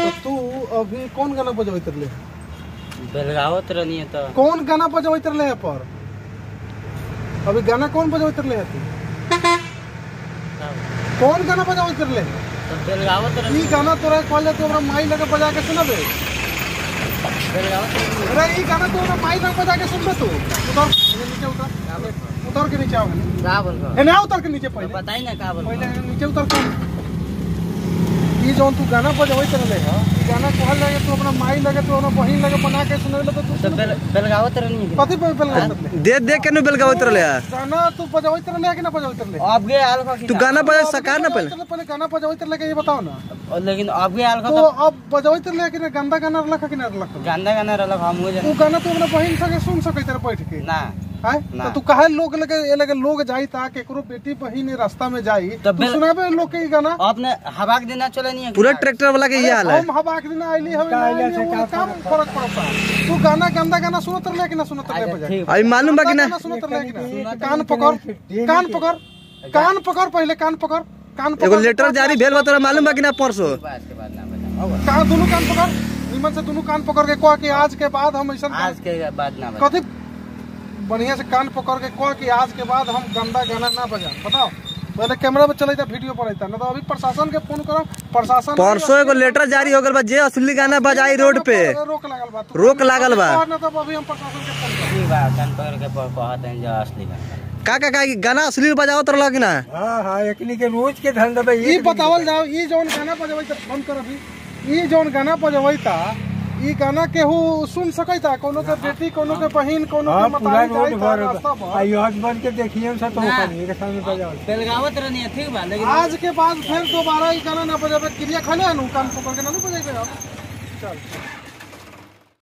तो तू अभी कौन गाना बजबैत रहले बेलगावत रहनी है तो कौन गाना बजबैत रहले है पर अभी गाना कौन बजबैत रहले है तू कौन गाना बजबैत रहले है तो बेलगावत रहनी ई गाना तोरा कहल जाए तो हमरा माई लगे बजा के सुनबे बेलगावत रहनी अरे ई गाना तो हमरा माई लगे बजा के सुनबे तू उतर ये नीचे उतर उतर के नीचे आओ का बोल रहा है ना उतर के नीचे पहले बताई ना का बोल पहले नीचे उतर के ई जौन तू गाना बजबैत रहले है ई गाना कहल जाए तू अपना माई लगे तू अपना बहिन लगे बना के सुनेले तो तू तो बेल बेलगावत रहनी है कथी पे बेल रहले दे दे के नु बेलगावत रहले है गाना तू बजबैत रहले है कि ना बजबैत रहले अब गए आल का तू गाना बजा सका ना पहले पहले पहले गाना बजबैत रहले के ये बताओ ना और लेकिन अब गए आल का तो तो अब बजबैत रहले कि ना गंदा गाना रहलक कि ना रहलक गांदा गाना रहलक हम हो तू गाना तू अपना बहिन संगे सुन सकैत रह बैठ के ना हैं ना। तो तू काहे लोग लगे ए लगे लोग जाई ता केकरो बेटी बहिन रास्ता में जाई तो तू बेल- सुनाबे लोग के ई गाना अपने हवा के देना चले नहीं है पूरा ट्रैक्टर वाला के ये हाल है हम हवा के दिन आइली हवे ना आइली हवे, काम फर्क पड़ता तू गाना गंदा गाना सुनत रहले कि ना सुनत रहले बजाय ठीक अभी मालूम बा कि ना गाना सुनत रहले कि ना कान पकड़ कान पकड़ कान पकड़ पहले कान पकड़ कान एगो पकड़ लेटर जारी भेल बा तोरा मालूम बा कि ना परसों बात के बाद ना बताओ कान दोनों कान पकड़ निमन से दोनों कान पकड़ के कह कि आज के बाद हम ऐसा आज के बाद ना बताओ कथी बढ़िया से कान पकड़ के कह कि आज के बाद हम गंदा गाना ना बजा बताओ पहले कैमरा पे चलता वीडियो पर रहता ना तो अभी प्रशासन के फोन करो प्रशासन परसों एगो लेटर जारी हो गल बा जे असली गाना बजाई रोड पे रोक लागल बा तू रोक लागल बा कहना तब अभी हम प्रशासन के फोन करो ठीक बा कान पकड़ के प- कहते हैं जो असली गाना का का का गाना असली बजाओ तो लग ना हाँ हाँ एकनी के रोज के धंधा बा ई बतावल जाओ ई जौन गाना बजबै त फोन कर अभी ई जौन गाना बजबै ता ई गाना केहू सुन सकैता कोनो के बेटी कोनो के बहिन कोनो के हाँ पूरा मतारी रोड जाई ता भर रास्ता बा पर यह बन के देखिए सब तो ना। कहीं के सामने बजाओ बेलगावत रहनी है ठीक बा लेकिन आज के बाद फिर दोबारा ई गाना ना बजाबे क्रिया खले नु कान पकड़ के ना नु बजाइबे हम चल